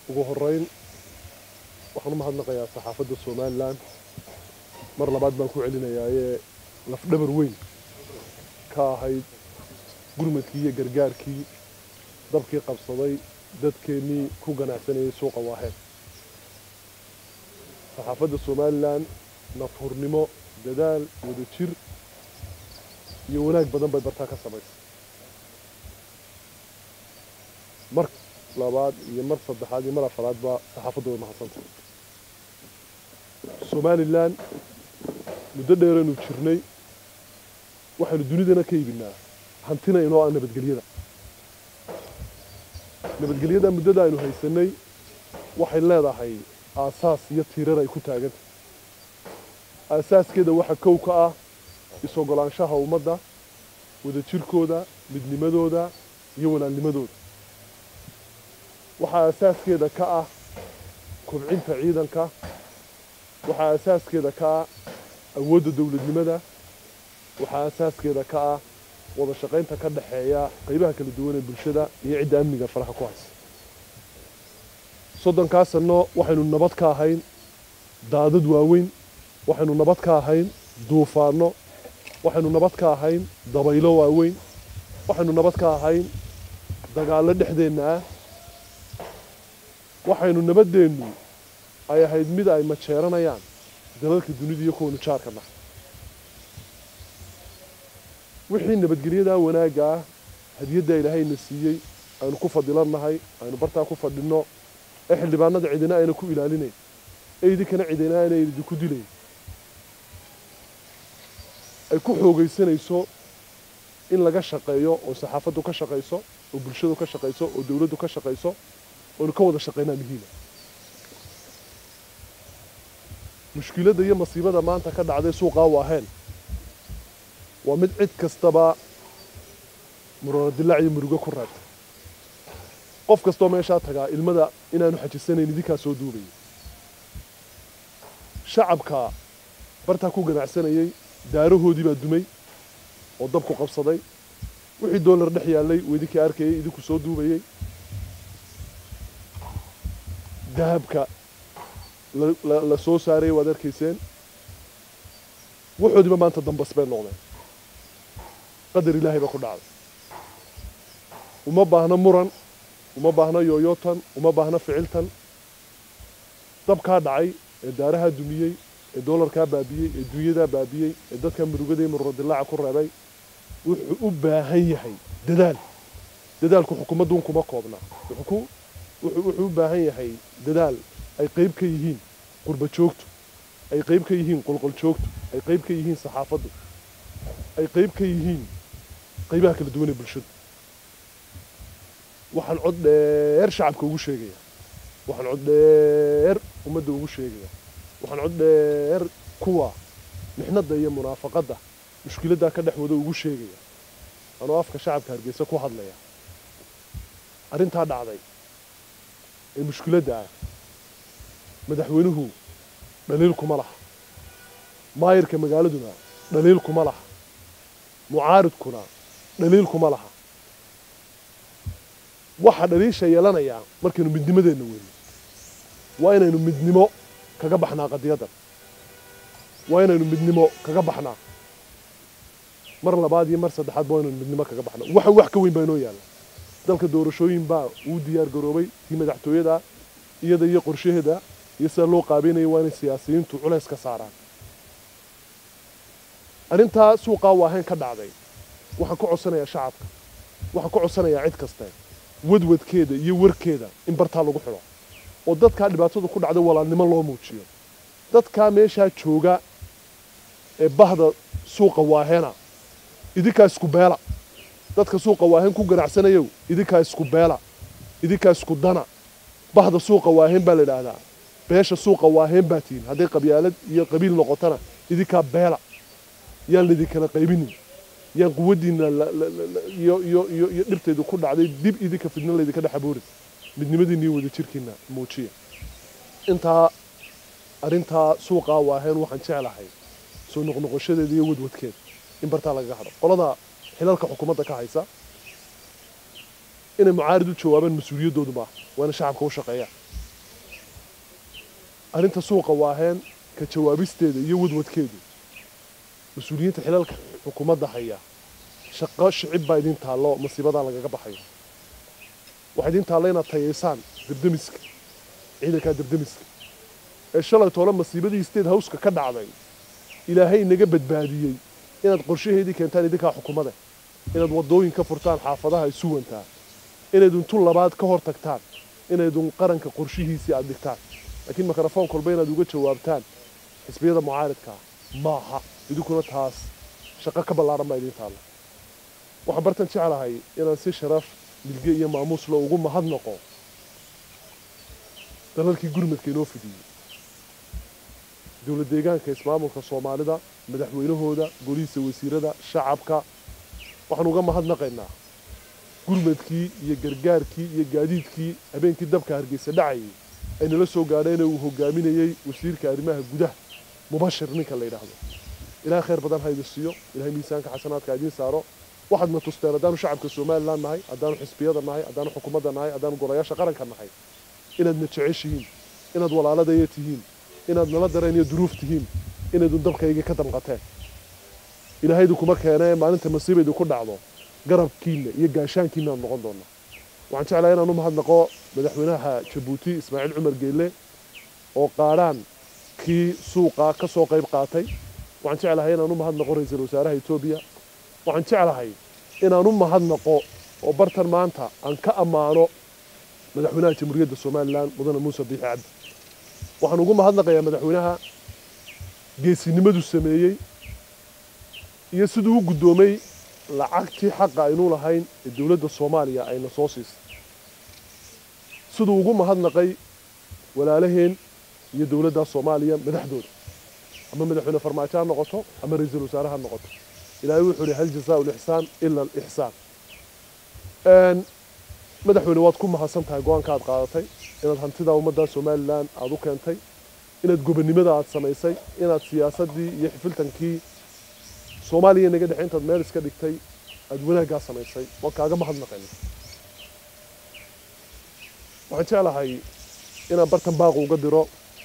ugu horeyn waxaan u mahadnaqayaa saxaafadda somalilan mar labaad baan ku celinayaayee lafdhabar weyn ka ahayd gurmadkii iyo gargaarkii dabkii qabsaday dadkeennii ku ganacsanayay suuqa waaheen saxaafadda somalilan nafhurnimo dadaal wada jir iyo wanaag badan bay bartaa ka samaysay mar labaad iyo mar saddexaad iyo mar afaraadba saxaafaddu way mahadsantahay somalilan muddo dheeraynu jirnay waxaynu dunidana ka iibinaa hantina inoo ah nabadgelyada nabadgelyada muddada aynu haysanay waxay leedahay aasaas iyo tiirar ay ku taagantah aasaaskeeda waxaa kow ka ah is-ogolaanshaha ummadda wadajirkooda midnimadooda iyo walaalnimadooda waxaa asaaskeeda ka ah kobcinta ciidanka waxaa asaaskeeda ka ah awoodda dowladnimada waxaa asaaskeeda ka ah wada shaqaynta ka dhexeeya qaybaha kala duwan ee bulshada iyo cidda amniga faraha ku haysa soddonkaa sanno waxaynu nabad ka ahayn daadad waaweyn waxaynu nabad ka ahayn duufaanno waxaynu nabad ka ahayn dabaylo waaweyn waxaynu nabad ka ahayn dagaallo dhexdeenna ah waxaynu nabaddeennu ay ahayd mid ay majeeranayaan dalalka dunida iyo kuwaynu jaarka nahay wixii nabadgelyadaa wanaagga ah hadiyadda ilaahayna siiyey aynu ku fadilannahay aynu bartaa ku fadhinno ee xildhibaanada cidina ayna ku ilaalinayn ee idinkana cidina ayna idinku dilayn ay ku xoogaysanayso in laga shaqeeyo oo saxaafaddu ka shaqayso oo bulshadu ka shaqayso oo dowladdu ka shaqayso oynu ka wada shaqaynaa muhiima mushkiladda iyo masiibada maanta ka dhacday suuqaa waaheen waa mid cid kastaba muranadilac iyo murugo ku reebtay qof kastoo meeshaa tagaa ilmada inaanu xajisanayn idinkaa soo duubaya shacabka bartaa ku ganacsanayay daarahoodii baa dumay oo dabku qabsaday wixii doolar dhex yaallay uu idinkii arkayay idinku soo duubayey dahabka la soo saarayay waad arkayseen waxoodiiba maanta dambas bay noqdeen qadar ilaahay ba ku dhacday uma baahno muran uma baahno yooyootan uma baahno ficiltan dabkaa dhacay ee daarahaa dumiyey ee doolarkaa baabiyey ee dunyadaa baabiyey ee dadka murugaday mururadilaaca ku reebay wuxuu u baahan yahay dadaal dadaalku xukuumadduun kuma koobnaa wuxuu u baahan yahay dadaal ay qayb ka yihiin qurba joogtu ay qayb ka yihiin qolqol joogtu ay qayb ka yihiin saxaafaddu ay qayb ka yihiin qaybaha kala duwan ee bulshadu waxaan cod dheer shacabka ugu sheegayaa waxaan cod dheer ummadda ugu sheegayaa waxaan cod dheer kuwa mixnadda iyo munaafaqadda mushkiladdaa ka dhex wada ugu sheegaya anoo afka shacabka hargeysa ku hadlaya arrintaa dhacday ee mushkiladda ah madaxweynuhu dhaliil kuma laha maayirka magaaladuna dhaliil kuma laha mucaaridkuna dhaliil kuma laha waxaa dhaliisha yeelanayaa markaynu midnimadeenna weyno waa inaynu midnimo kaga baxnaa qadiyaddan waa inaynu midnimo kaga baxnaa mar labaad iyo mar saddexaad waa inaynu midnimo kaga baxnaa waxa wax ka weyn baa inoo yaalla dalka doorashooyin baa uu diyaar garoobay tii madaxtooyada iyada iyo qorshaheeda iyo sida loo qaabeynaya waa inay siyaasiyiintu culays ka saaraan arrintaa suuqaa waahayn ka dhacday waxaan ka codsanayaa shacabka waxaan ka codsanayaa cid kaste wadwadkeeda iyo warkeeda in bartaa lagu xidho oo dadkaa dhibaatadu ku dhacday walaalnimo loo muujiyo dadkaa meeshaa jooga ee bahda suuqa waaheena idinkaa isku beela dadka suuqa waahen ku ganacsanayow idinkaa isku beela idinkaa isku dana bahda suuqa waahen baa la idhaahdaa beesha suuqa waahen baa tihin hadday qabyaalad iyo qabiil noqotana idinkaa beela yaan laidinkala qaybinin yaan quwaddiinna iyo dhibtaydu ku dhacday dib idinka fidna laydinka dhex aboorin midnimadiinna iyo wadajirkiinna muujiya intaa arrintaa suuqaa waahen waxaan jeclahay soo noqnoqoshadeeda iyo wadwadkeeda in bartaa lagaga hadho qolada xilalka xukuumadda ka haysa inay mucaarid u jawaabaan mas-uuliyaddoodu maaha waa inay shacabka u shaqeeyaan arrinta suuqa waaheen ka jawaabisteeda iyo wadwadkeedu mas-uuliyiinta xilalka xukuumadda haya shaqo shicib baa idin taallo masiibadan lagaga baxayo waxaa idin taallo inaad tayaysaan debdemiska ciidankaa debdemiska ee shalay toole masiibadii state houseka ka dhacday ilaahay inaga badbaadiyey inaad qorshaheedii keentaan idinkaa xukuumada inaad waddooyin ka furtaan xaafadaha isu wantaa inaydun tu labaad ka hor tagtaan inaydun qaranka qorshihiisii aad dhigtaan laakiin mikrofoon kolba inaad uga jawaabtaan xisbiyada mucaaridkaa maaha idinkuna taas shaqo ka ballaaran baa idiin taalla waxaan bartan jeclahay inaan si sharaf milge iyo maamuus lo ugu mahadnaqo dalalkii gurmadka inoo fidiyey dowlad deegaanka ismaamulka soomaalida madaxweynahooda golihiisa wasiirada shacabka waxaan uga mahadnaqaynaa gurmadkii iyo gargaarkii iyo gaadiidkii habeenkii dabka hargeysa dhacayay ay nala soo gaadheen uu hogaaminayey wasiirka arrimaha gudaha mubashir ninka la yidhaahdo ilahay khayr badan ha idin siiyo ilahay miisaanka xasanaadka idiin saaro waxaad na tusteen haddaanu shacabka somalilan nahay haddaanu xisbiyada nahay haddaanu xukuumadda nahay haddaanu golayaasha qaranka nahay inaad na jeceshihiin inaad walaaladaya tihiin inaad nala dareen iyo duruuf tihiin inaydun dabkaygii ka damqateen ilaahay idinkuma keenee maalinta masiiba idinku dhacdo garabkiinna iyo gaashaankiina aan noqon doonaa waxaan jeclahay inaan u mahadnaqo madaxweynaha jabuuti ismaaciil cumar geelle oo qaadhaan kii suuqa ka soo qayb qaatay waxaan jeclahay inaan u mahadnaqo ra-iisul wasaaraha etoobiya waxaan jeclahay inaan u mahadnaqo oo bartan maanta aan ka ammaano madaxweynaha jamhuuriyadda somalilan mudane muuse biixi cabdi waxaan ugu mahadnaqayaa madaxweynaha geesinimadu sameeyey iyo siduu u guddoomay lacagtii xaqa aynu lahayn ee dowladda soomaaliya ayna soo siisay siduu ugu mahadnaqay walaalaheen iyo dowladda soomaaliya madaxdooda ama madaxweyne farmaajo ha noqoto ama ra-iisul wasaare ha noqoto ilaahay wuxuu ihi hal jazaau lixsaan ila alixsaan madaxweyne waad ku mahadsan tahay go-aanka aad qaadatay inaad hantida ummadda somalilan aada u keentay inaad gobonnimada aad samaysay inaad siyaasaddii iyo xifiltankii soomaaliya inaga dhexe intaad meel iska dhigtay aada wanaaggaa samaysay waan kaaga mahadnaqayna waxaan jeclahay inaan bartan baaqu uga diro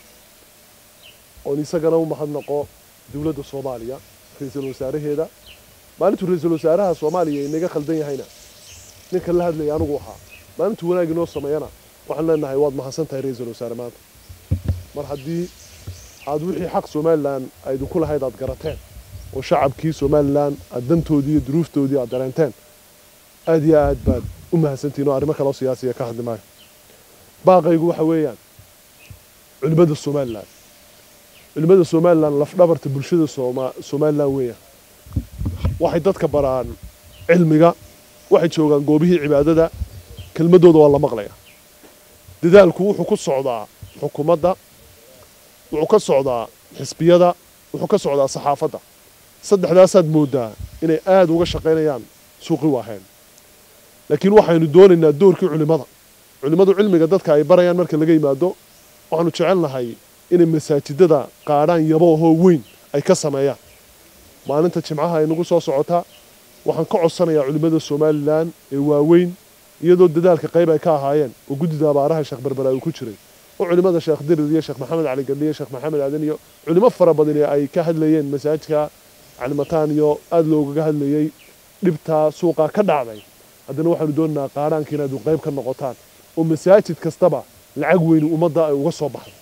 oon isagana u mahadnaqo dowladda soomaaliya ra-iisul wasaaraheeda maalintuu ra-iisul wasaaraha soomaaliya inaga khaldan yahayna ninkan la hadlaya anigu ahaa maalintuu wanaag inoo sameeyana waxaan leenahay waad mahadsan tahay ra-iisul wasaare maanta mar haddii aada wixii xaq somalilan ay idinku lahayd aad garateen oo shacabkii somalilan aad dantoodii iyo duruuftoodii aad dareenteen aad iyo aad baad u mahadsantihin oo arrimo kaleo siyaasiya ka hadli maayo baaqaygu waxa weeyaan culimmada somalilan culimmada somalilan lafdhabarta bulshada somalilan weeyaan waxay dadka baraan cilmiga waxay joogaan goobihii cibaadada kelmadooda waa la maqlaya dadaalku wuxuu ku socdaa xukuumadda wuxuu ka socdaa xisbiyada wuxuu ka socdaa saxaafadda saddexdaasaad mooddaa inay aada uga shaqaynayaan suuqi waaheen laakiin waxaynu doonaynaa doorkii culimmada culimmadu cilmiga dadka ay barayaan marka laga yimaado waxaanu jecelnahay inay masaajidada qaadhaan yabo ahoo weyn ay ka sameeyaan maalinta jimcaha ay nagu soo socotaa waxaan ka codsanayaa culimmada somalilan ee waaweyn iyadoo dadaalka qayb ay ka ahaayeen oo guddida abaaraha sheekh berbera uu ku jiray oo culimmada sheekh dirir iyo sheekh maxamed cali gandhiyo sheekh maxamed aadan iyo culimo fara badani ay ka hadlayeen masaajidka calimataan iyo aada loogaga hadlayey dhibtaa suuqaa ka dhacday haddana waxaanu doonaynaa qaadhaanka inaad qayb ka noqotaan oo masaajid kastaba lacag weyni ummadda ay uga soo baxdo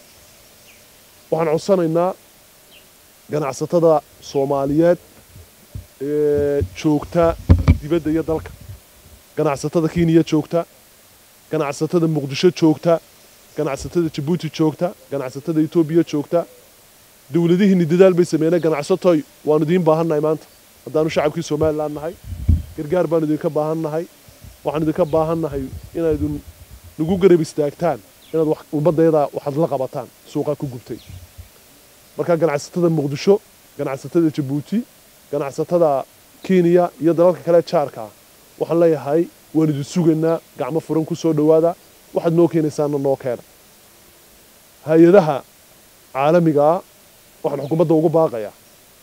waxaan codsanaynaa ganacsatada soomaaliyeed ee joogta dibadda iyo dalka ganacsatada kenya joogta ganacsatada muqdisho joogta ganacsatada jabuuti joogta ganacsatada etoobiya joogta dowladihiinni dadaal bay sameeyeen ganacsatoy waanu idiin baahannahay maanta haddaanu shacabkii somalilan nahay gargaar baanu idinka baahannahay waxaan idinka baahannahay inaydun nagu garab istaagtaan inaad ummadayada waxaad la qabataan suuqaa ku gubtay marka ganacsatada muqdisho ganacsatada jabuuti ganacsatada kenya iyo dalalka kale jaarka ah waxaan leeyahay waan idin sugaynaa gacmo furan ku soo dhowaada waxaad noo keenaysaana noo keena hay-adaha caalamigaa waxaan xukuumadda ugu baaqayaa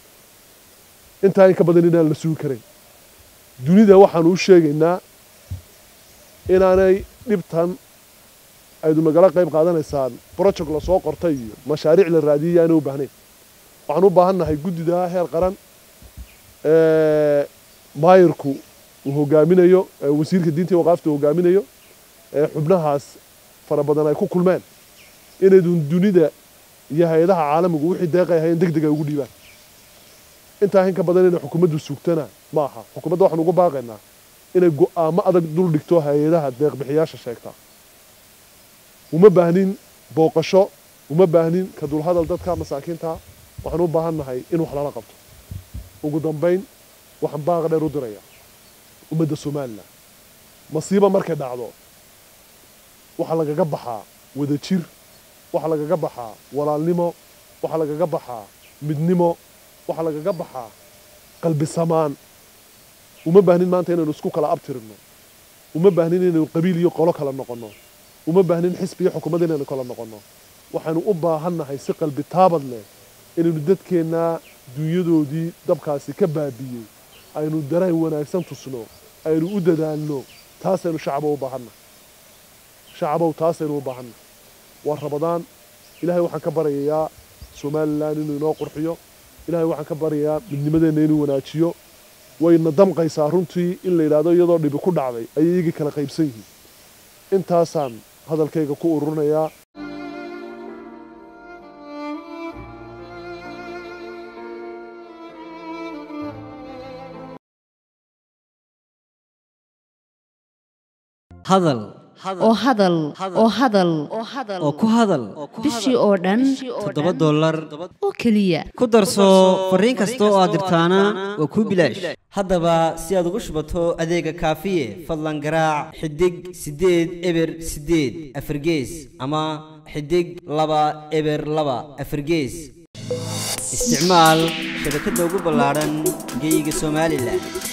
intaa in ka badan inaan la sugi karayn dunida waxaanu u sheegaynaa inaanay dhibtan aydu nagala qayb qaadanaysaan project lasoo qortay iyo mashaariic la raadiyay yaana u baahnayn waxaan u baahannahay guddida heer qaran ee maayirku uu hogaaminayo ee wasiirka diinta iyo waqaafta uu hogaaminayo ee xubnahaas fara badan ay ku kulmeen inaydun dunida iyo hay-adaha caalamigu wixii deeqay ahayn deg deg ay ugu dhiibaan intaa in ka badan inay xukuumaddu sugtana ma aha xukuumadda waxaan ugu baaqaynaa inay go'aamo adag dul dhigto hay-adaha deeqbixiyaasha sheegta uma baahnin booqasho uma baahnin ka dulhadal dadka masaakiinta waxaan u baahannahay in wax lala qabto ugu dambayn waxaan baaqa dheer u diraya ummadda somalilan masiiba markay dhacdo waxaa lagaga baxaa wada jir waxaa lagaga baxaa walaalnimo waxaa lagaga baxaa midnimo waxaa lagaga baxaa qalbi samaan uma baahnin maanta inaynu isku kala abtirino uma baahnin inaynu qabiil iyo qolo kala noqonno uma baahnin xisbi iyo xukuumad inaynu kala noqonno waxaynu u baahannahay si qalbi taabad leh inaynu dadkeennaa dunyadoodii dabkaasi ka baabiiyey aynu dareen wanaagsan tusno aynu u dadaalno taasaynu shacabo u baahannahay shacabow taasaynu u baahannahay waa rabadaan ilaahay waxaan ka baryayaa somalilan inuu inoo qurxiyo ilaahay waxaan ka baryayaa midnimadeenna inuu wanaajiyo wayna damqaysaa runtii in la yidhaahdo iyadoo dhibi ku dhacday ayay iyagii kala qaybsan yihiin intaasaan hadalkayga ku ururinayaa hadal oo hadal oo hadal oo ku hadal bishii oo dhan toddoba dollar oo keliya ku darso fariin kasta oo aad dirtaana waa kuu bilaash haddaba si aad ugu shubato adeega kaafiye fadlan garaac xidig siddeed eber siddeed afargees ama xidig laba eber laba afargees isticmaal shabakadda ugu ballaadhan geyga somalilan